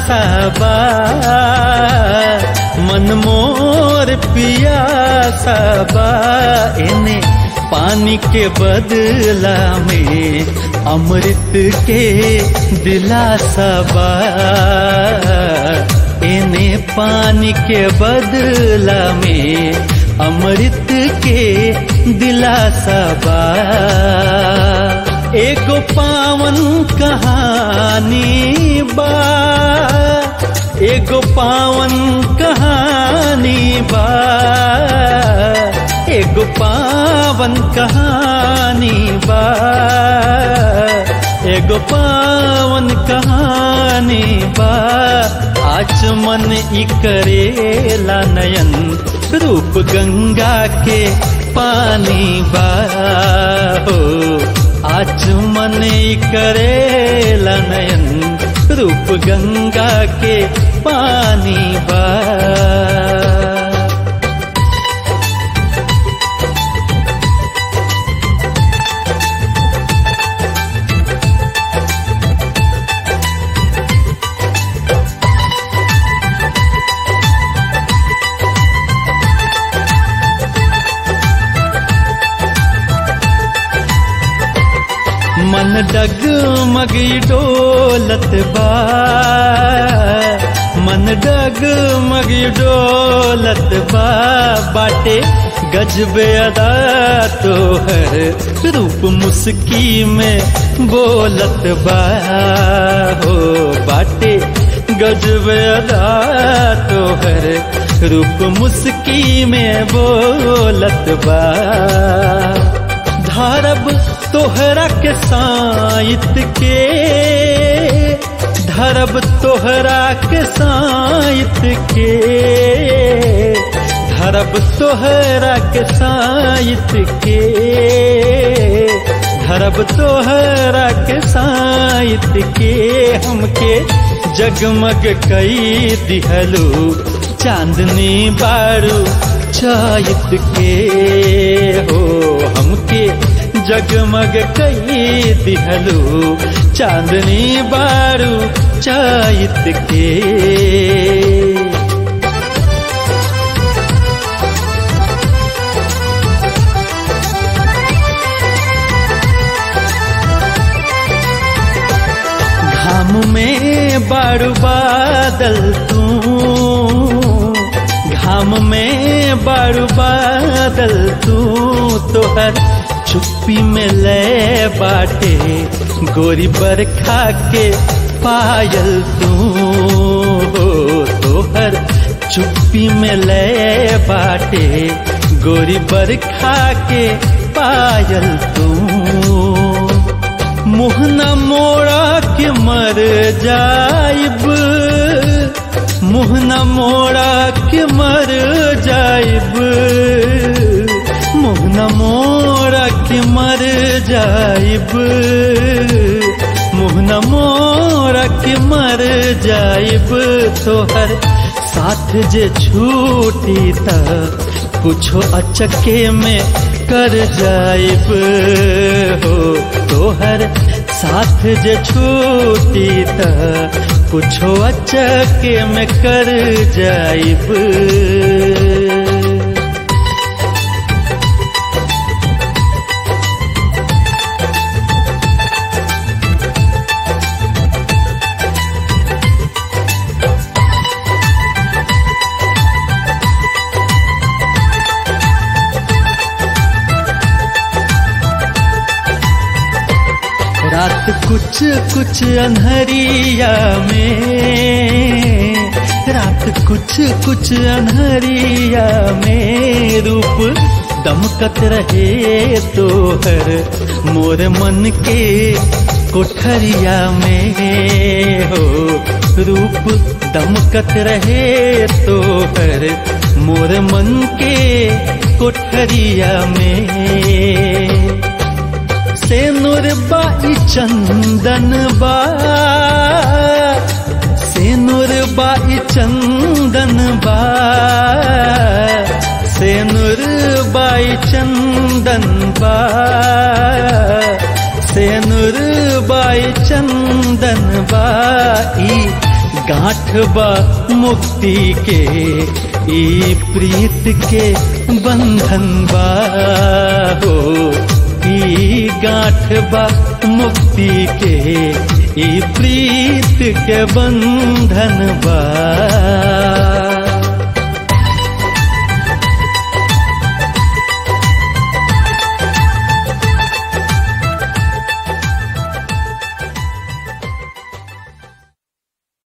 सबा मन मोर पिया सबा इन्हें पानी के बदला में अमृत के दिलासा बा इन्हें पानी के बदला में अमृत के दिलासा बा एगो पावन कहानी बा एगो पावन कहानी बा एगो पावन कहानी बा एगो पावन कहानी बा आज मन ई करेला नयन रूप गंगा के पानी बा हो आज मन ई करेला नयन रूप गंगा के पानी बा मन डगमगी डोलत बा मन डगमगी डोलत बा बाटे गजबे अदा तो हर रूप मुस्की में बोलत बा हो बाटे गजबे अदा तो हर रूप मुस्की में बोलत बा धरब तोहरा के साइत के धरब तोहरा के साइत के धरब तोहरा के साइत के धरब तोहरा के साइत के हमके जगमग कई दिहलू चांदनी बारू चायत के हो हमके जगमग कई दिहलू चांदनी बारू चायत के घाम में बारू बादल तू घाम में बारू बादल तू तोहर चुप्पी में ले बाटे गोरी बरखा के पायल तू हो तोहर चुप्पी में ले बाटे गोरी बरखा के पायल तू मुहना मोड़ा के मर जाइब मुहना मोड़ा के मर जाइब मुहना मोड़ा के मर जाइब मुहना मोड़ा के मर जाइब तोहर साथ जे छूटी त कुछो अचके में कर जाइब हो तोहर साथ जे छूटी त कुछो अचके में कर जाइब रात कुछ कुछ अनहरिया में रात कुछ कुछ अनहरिया में रूप दमकत रहे तो हर मोर मन के कोठरिया में हो रूप दमकत रहे तो हर मोर मन के कोठरिया में से नूर बाई चंदन बा से नूर बाई चंदन बा से नूर बाई चंदन बा से नूर बाई चंदन बा ई गांठ बा मुक्ति के ई प्रीत के बंधन बा हो ई गांठ बा मुक्ति के ई प्रीत के बंधन बा